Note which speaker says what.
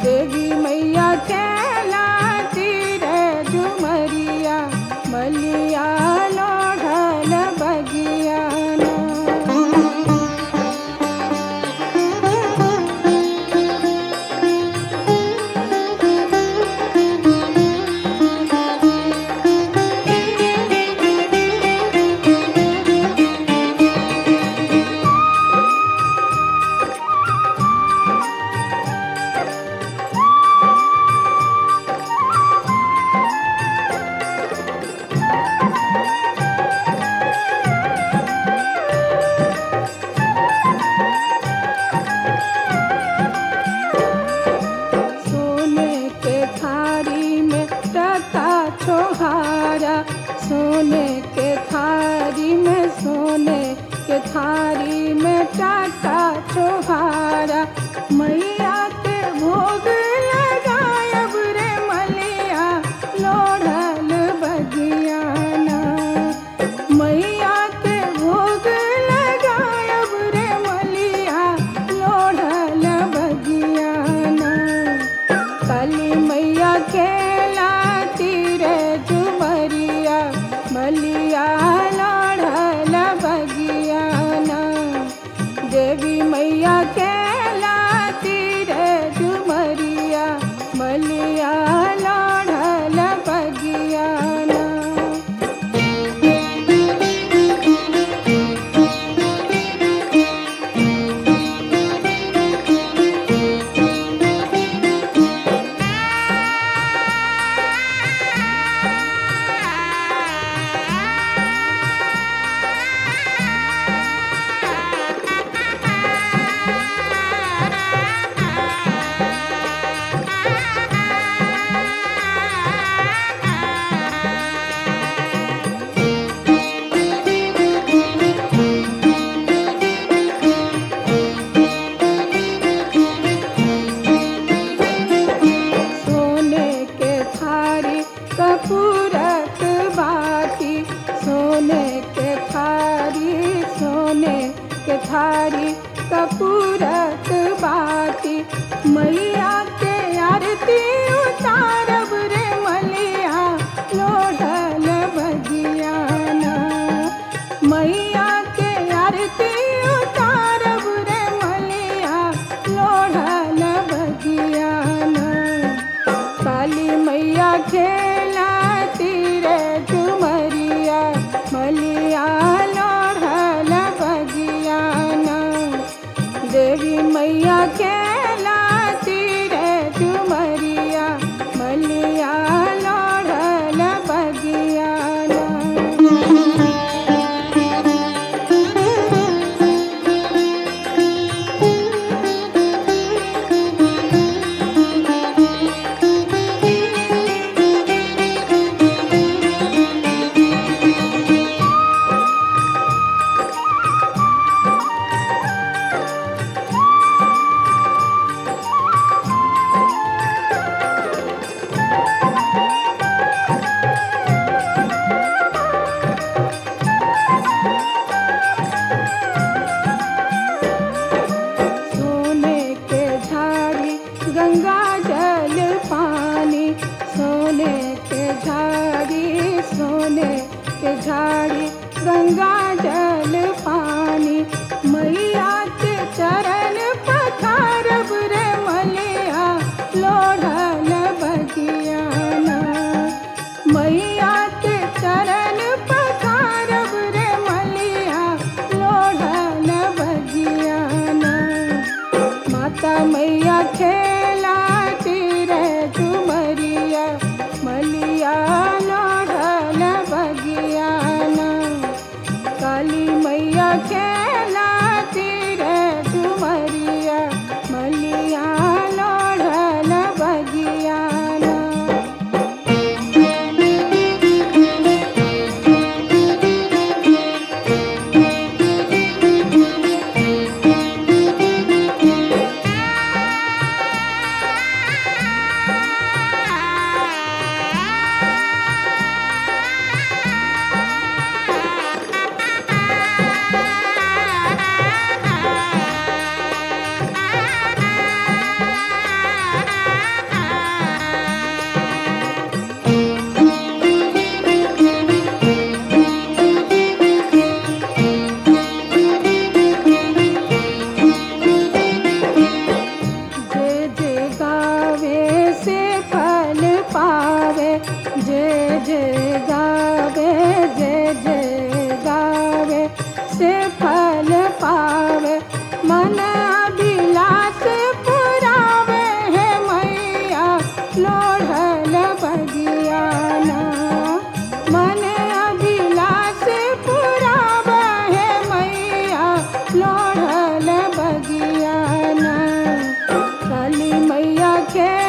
Speaker 1: देवी मैया खेलाती रे झुमरिया मलिया लोढ़ल बगियाना सोने के थारी में टका छोहारा सोने के थारी में सोने के थारी में टका छोहारा मैया के भोग लगायब रे मलिया लोढ़ल बगियाना मैया के भोग लगायब रे मलिया लोढ़ल बगियाना काली मैया खेलाती रे झुमरिया मलिया लोढ़ल बगियाना देवी मैया खेलाती रे झुमरिया मलिया लोढ़ल बगियाना सोने के थारी कपूरक बाती सोने के थारी सोने के थारी कपूरक बाती मैया के आरती उतारब रे मलिया लोढ़ल बगियाना मैया के आरती उतारब रे मलिया लोढ़ल बगियाना काली मैया खेलाती रे झुमरिया मलिया लोढ़ल बगियाना देवी मैया खेलाती रे झुमरिया मलिया लोढ़ल बगियाना सोने के झाड़ी गंगा जल पानी सोने के झाड़ी सोने के झाड़ी गंगा जल पानी मैया के चरण पथारब रे मलिया लोढ़ल बगियाना मैया के चरण पथारब रे मलिया लोढ़ल बगियाना माता मैया खेलाती रे झुमरिया मलिया लोढ़ल बगियाना लोढ़ल बगियाना मन अभिलाष पुराब है मैया लोढ़ल बगियाना काली मैया खेल